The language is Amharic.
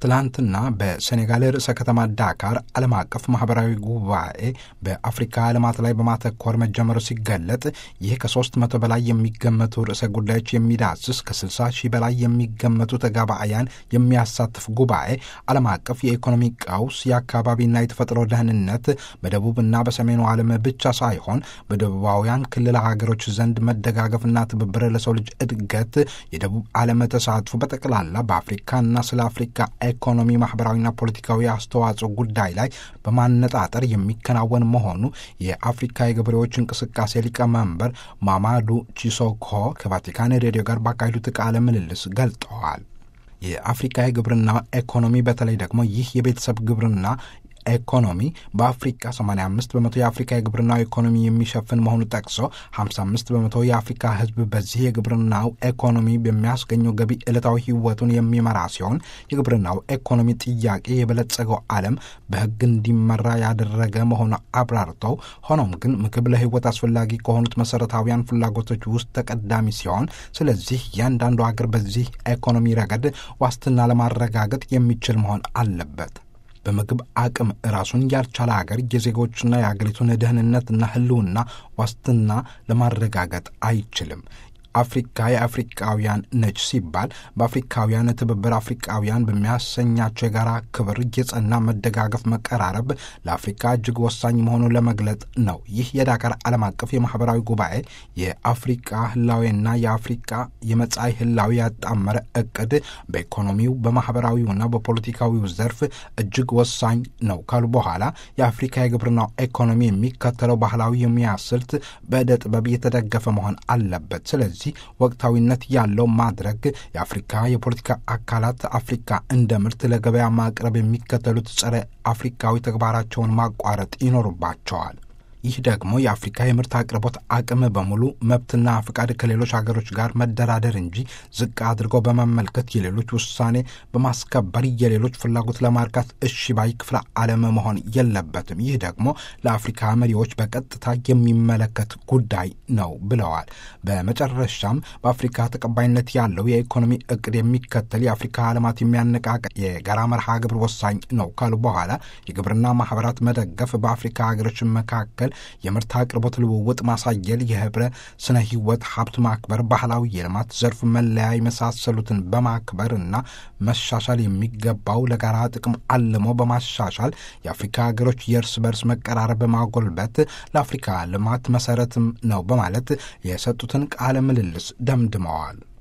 ትላንትና በሴኔጋል ርዕሰ ከተማ ዳካር ዓለም አቀፍ ማህበራዊ ጉባኤ በአፍሪካ ልማት ላይ በማተኮር መጀመሩ ሲገለጥ ይህ ከሶስት መቶ በላይ የሚገመቱ ርዕሰ ጉዳዮች የሚዳስስ ከ60 ሺህ በላይ የሚገመቱ ተጋባአያን የሚያሳትፍ ጉባኤ ዓለም አቀፍ የኢኮኖሚ ቀውስ፣ የአካባቢና የተፈጥሮ ደህንነት በደቡብና በሰሜኑ ዓለም ብቻ ሳይሆን በደቡባውያን ክልል ሀገሮች ዘንድ መደጋገፍና ትብብር ለሰው ልጅ እድገት፣ የደቡብ ዓለም ተሳትፎ በጠቅላላ በአፍሪካና ስለ አፍሪካ ኢኮኖሚ ማህበራዊና ፖለቲካዊ አስተዋጽኦ ጉዳይ ላይ በማነጣጠር የሚከናወን መሆኑ የአፍሪካ የገበሬዎች እንቅስቃሴ ሊቀመንበር ማማዱ ቺሶኮ ከቫቲካን ሬዲዮ ጋር ባካሄዱት ቃለ ምልልስ ገልጠዋል። የአፍሪካ የግብርና ኢኮኖሚ በተለይ ደግሞ ይህ የቤተሰብ ግብርና ኢኮኖሚ በአፍሪካ 85 በመቶ የአፍሪካ የግብርናው ኢኮኖሚ የሚሸፍን መሆኑ ጠቅሶ 55 በመቶ የአፍሪካ ሕዝብ በዚህ የግብርናው ኢኮኖሚ በሚያስገኘው ገቢ ዕለታዊ ሕይወቱን የሚመራ ሲሆን የግብርናው ኢኮኖሚ ጥያቄ የበለጸገው ዓለም በሕግ እንዲመራ ያደረገ መሆኑ አብራርተው፣ ሆኖም ግን ምግብ ለሕይወት አስፈላጊ ከሆኑት መሰረታዊያን ፍላጎቶች ውስጥ ተቀዳሚ ሲሆን፣ ስለዚህ እያንዳንዱ ሀገር በዚህ ኢኮኖሚ ረገድ ዋስትና ለማረጋገጥ የሚችል መሆን አለበት። በምግብ አቅም ራሱን ያልቻለ ሀገር የዜጎችና የአገሪቱን ደህንነትና ህልውና ዋስትና ለማረጋገጥ አይችልም። አፍሪካ የአፍሪቃውያን ነች ሲባል በአፍሪካውያን ትብብር አፍሪቃውያን በሚያሰኛቸው የጋራ ክብር የጸና መደጋገፍ፣ መቀራረብ ለአፍሪካ እጅግ ወሳኝ መሆኑን ለመግለጥ ነው። ይህ የዳካር ዓለም አቀፍ የማህበራዊ ጉባኤ የአፍሪቃ ህላዌና የአፍሪቃ የመጻኢ ህላዊ ያጣመረ እቅድ በኢኮኖሚው በማህበራዊውና በፖለቲካዊው ዘርፍ እጅግ ወሳኝ ነው ካሉ በኋላ የአፍሪካ የግብርናው ኢኮኖሚ የሚከተለው ባህላዊ የሙያ ስልት በዕደ ጥበብ የተደገፈ መሆን አለበት። ስለዚህ ወቅታዊነት ያለው ማድረግ የአፍሪካ የፖለቲካ አካላት አፍሪካ እንደ ምርት ለገበያ ማቅረብ የሚከተሉት ጸረ አፍሪካዊ ተግባራቸውን ማቋረጥ ይኖርባቸዋል። ይህ ደግሞ የአፍሪካ የምርት አቅርቦት አቅም በሙሉ መብትና ፍቃድ ከሌሎች ሀገሮች ጋር መደራደር እንጂ ዝቅ አድርጎ በመመልከት የሌሎች ውሳኔ በማስከበር የሌሎች ፍላጎት ለማርካት እሺ ባይ ክፍለ ዓለም መሆን የለበትም። ይህ ደግሞ ለአፍሪካ መሪዎች በቀጥታ የሚመለከት ጉዳይ ነው ብለዋል። በመጨረሻም በአፍሪካ ተቀባይነት ያለው የኢኮኖሚ እቅድ የሚከተል የአፍሪካ ልማት የሚያነቃቅ የጋራ መርሃ ግብር ወሳኝ ነው ካሉ በኋላ የግብርና ማህበራት መደገፍ በአፍሪካ ሀገሮች መካከል የምርት አቅርቦት ልውውጥ ማሳየል፣ የህብረ ስነ ህይወት ሀብት ማክበር፣ ባህላዊ የልማት ዘርፍ መለያ የመሳሰሉትን በማክበር እና መሻሻል የሚገባው ለጋራ ጥቅም አልሞ በማሻሻል የአፍሪካ ሀገሮች የእርስ በርስ መቀራረብ በማጎልበት ለአፍሪካ ልማት መሰረትም ነው በማለት የሰጡትን ቃለ ምልልስ ደምድመዋል።